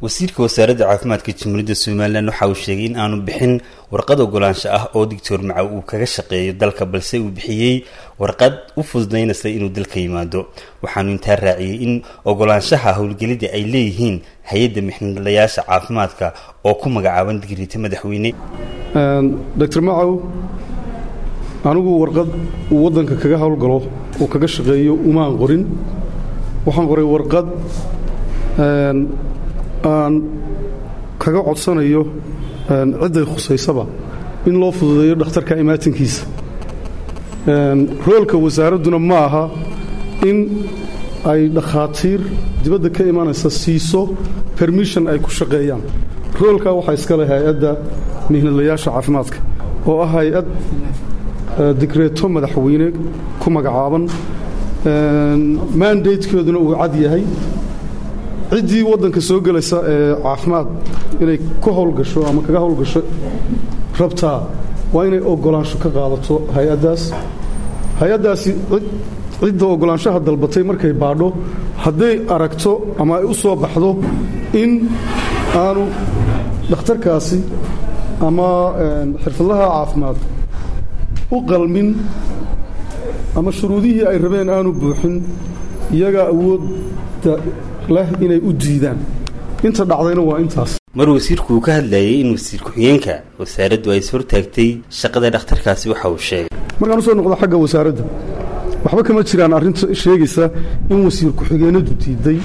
wasiirka wasaaradda caafimaadka jamhuuriyadda somalilan waxa uu sheegay in aanu bixin warqad ogolaansho ah oo doctor macaw uu kaga shaqeeyo dalka balse uu bixiyey warqad u fududaynaysa inuu dalka yimaado waxaanu intaa raaciyey in ogolaanshaha howlgelida ay leeyihiin hay-adda mixnadayaasha caafimaadka oo ku magacaaban digriita madaxweyne doctor macaw anigu warqad uu waddanka kaga howlgalo oo kaga shaqeeyo umaan qorin waxaan qoray warqad aan kaga codsanayo cidday khusaysaba in loo fududeeyo dhakhtarka imaatinkiisa roolka wasaaradduna ma aha in ay dhakhaatiir dibadda ka imanaysa siiso bermishon ay ku shaqeeyaan roolkaa waxaa iska leh hay-adda mihnadlayaasha caafimaadka oo ah hay-ad digreeto madaxweyne ku magacaaban mandatekeeduna uu cad yahay ciddii waddanka soo gelaysa ee caafimaad inay ku howlgasho ama kaga howlgasho rabtaa waa inay ogolaansho ka qaadato hay-addaas hay-addaasi cidda ogolaanshaha dalbatay markay baadho hadday aragto ama ay u soo baxdo in aanu dhakhtarkaasi ama xirfadlaha caafimaad u qalmin ama shuruudihii ay rabeen aanu buuxin iyagaa awoodda leh inay u diidaan inta dhacdayna waa intaas mar wasiirku uu ka hadlayay in wasiir ku-xigeenka wasaaraddu ay ishortaagtay shaqada dhakhtarkaasi waxa uu sheegay markaan usoo noqdo xagga wasaaradda waxba kama jiraan arrinta sheegaysa in wasiir ku-xigeenadu diidday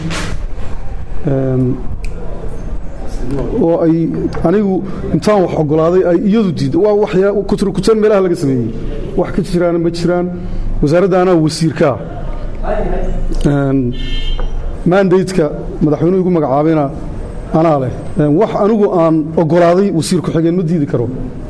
oo ay anigu intaan wax ogolaaday ay iyadu diidday waa waxyaa kuturkutan meelaha laga sameeyey wax ka jiraana ma jiraan wasaaradda anaa wasiirkaa mandateka madaxweynuhu igu magacaabayna anaa leh wax anigu aan ogolaaday wasiir ku-xigeen ma diidi karo